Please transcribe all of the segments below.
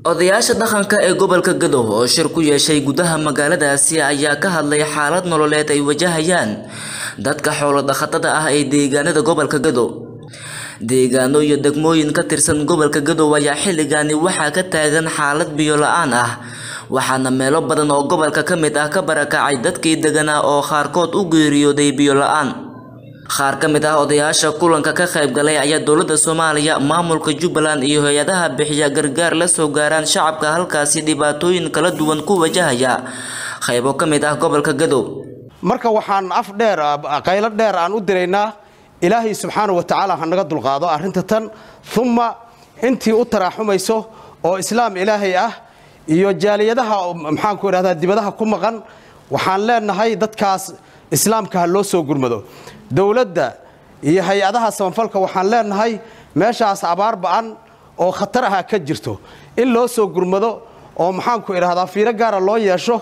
odayaasha dhaqanka ee gobolka gadow oo shir ku yeeshay gudaha magaaladaasi ayaa ka hadlay xaalad nololeed ay wajahayaan dadka xoolo dhaqatada ah ee deegaanada gobolka gadow deegaano iyo degmooyin ka tirsan gobolka gadow ayaa xilligaani waxaa ka taagan xaalad biyo la-aan ah waxaana meelo badan oo gobolka ka mid ah ka barakacay dadkii deganaa oo qaarkood u geeriyooday biyo la-aan qaar ka mid ah odayaasha kulanka ka qayb galay ayaa dowladda soomaaliya maamulka jubbaland iyo hay-adaha bixiya gargaar la soo gaaraan shacabka halkaasi dhibaatooyin kala duwan ku wajahaya qaybo ka mid ah gobolka gadow marka waxaan af dheer qaylo dheer aan u diraynaa ilaahay subxaana wa tacaala ha naga dulqaado arrinta tan umma intii u taraaxumayso oo islaam ilaahay ah iyo jaaliyadaha maxaanku idhahdaa dibadaha ku maqan waxaan leenahay dadkaas islaamka ha loo soo gurmado dowladda iyo hay-adaha samafalka waxaan leenahay meeshaas abaar ba-an oo khatar aha ka jirto in loo soo gurmado oo maxaanku idhahdaa fiiro gaara loo yeesho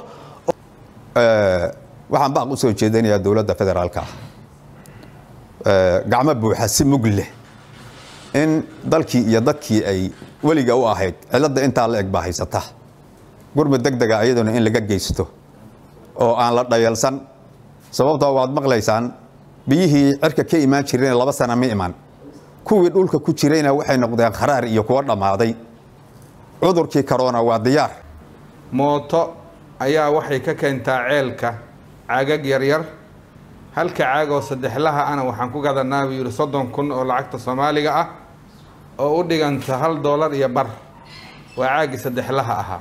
waxaan baaq u soo jeedinayaa dowladda federaalka ah gacmo buuxa si mug leh in dalkii iyo dadkii ay weliga u ahayd cilladda intaa la eg baa haysata gurmud deg dega iyaduna in laga geysto oo aan la dhayalsan sababtoo waad maqlaysaan biyihii cirka ka imaan jireen laba sana ma iman kuwii dhulka ku jirayna waxay noqdeen kharaar iyo kuwo dhammaaday cudurkii karoona waa diyaar mooto ayaa waxay ka keentaa ceelka caagag yaryar halka caag oo saddexlaha ana waxaan ku gadanaa buu yidhi soddon kun oo lacagta soomaaliga ah oo u dhiganta hal doolar iyo bar waa caagii saddexlaha ahaa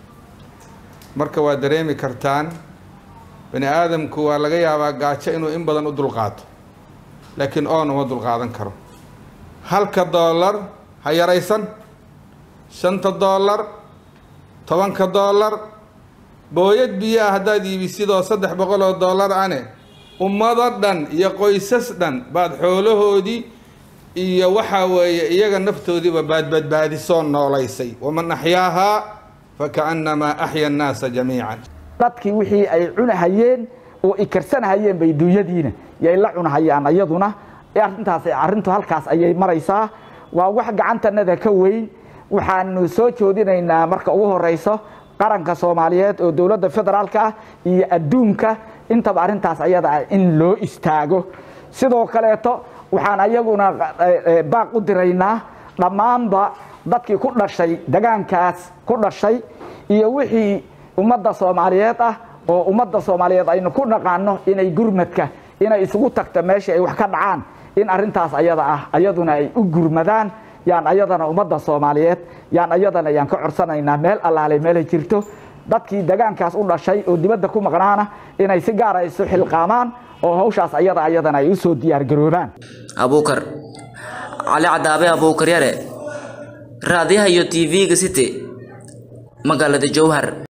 marka waa dareemi kartaan bani aadamku waa laga yaabaa gaajo inuu in badan u dulqaato laakiin oon uma dulqaadan karo halka doolar ha yaraysan shanta doolar tobanka doolar booyad biyo ah haddaad iibisidoo saddex boqol oo doolar ane ummado dhan iyo qoysas dhan baad xoolahoodii iyo waxaa weeye iyaga naftoodiiba baadbadbaadisoo noolaysay waman axyaahaa fakaannamaa axya annaasa jamiican dadkii wixii ay cunahayeen oo ikarsanahayeen bay duunyadiina yay la cunahayaan ayaduna arintaas arrintu halkaas ayay maraysaa waa wax gacantanada ka weyn waxaanu soo joodinaynaa marka ugu horeyso qaranka soomaaliyeed oo dowladda federaalka ah iyo adduunka intaba arrintaas ayada ah in loo istaago sidoo kaleeto waxaan ayaguna baaq u diraynaa dhammaanba dadkii ku dhashay degaankaas ku dhashay iyo wixii ummadda soomaaliyeed ah oo ummadda soomaaliyeed aynu ku dhaqaano inay gurmadka inay isugu tagta meeshii ay wax ka dhacaan in arintaas ayada ah ayaduna ay u gurmadaan yaan ayadana ummadda soomaaliyeed yaan ayadana yaan ka codsanaynaa meel allaale meelay jirto dadkii degaankaas u dhashay oo dibadda ku maqnaana inay si gaara isu xilqaamaan oo hawshaas ayada ayadana ay usoo diyaargaroobaan abuukar cali cadaabe abuukar yare raadiyaha iyo tv-ga city magaalada jowhar